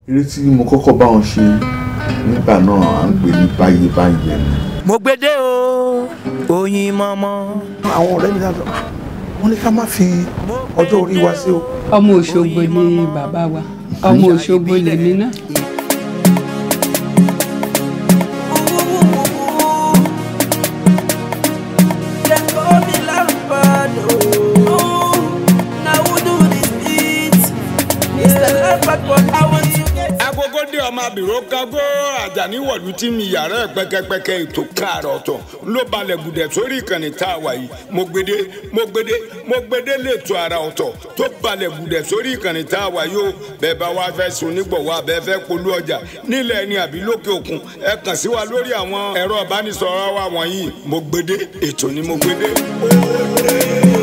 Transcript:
eré tí mo kọ́kọ́ bá wọn ṣe nígbà náà à ń pè ní báyé báyé ni. mo gbédè o oyin mọ́mọ́. àwọn ọ̀rẹ́ mi dáadọ́ wọ́n ní ká má fi ọjọ́ orí wa sí o. ọmọ òṣogbo ni bàbá wa ọmọ òṣogbo lèmi náà. agogo dé ọmọ abìrò kágó àjàní wọ̀lú tí mi yàrá ẹ̀ pẹ́kẹ́pẹ́kẹ́ ètò káàrọ̀ ọ̀tọ̀ ló balẹ̀ gùdẹ̀ sórí ìkànnì tá a wà yìí mo gbede mo gbede mo gbede lẹ́tọ̀ ara ọ̀tọ̀ tó balẹ̀ gùdẹ̀ sórí ìkànnì tá a wà yìí o bẹ́ẹ̀ bá wá fẹ́ sun nígbọ̀wọ́ abẹ́ fẹ́ polú ọjà nílẹ̀ ẹni àbí lókè òkun ẹ kàn sí wa lórí àwọn ẹ̀rọ ìbánisọ̀rọ̀ wa wọ̀nyí mo gbede ètò ni mo gbede. ó dé.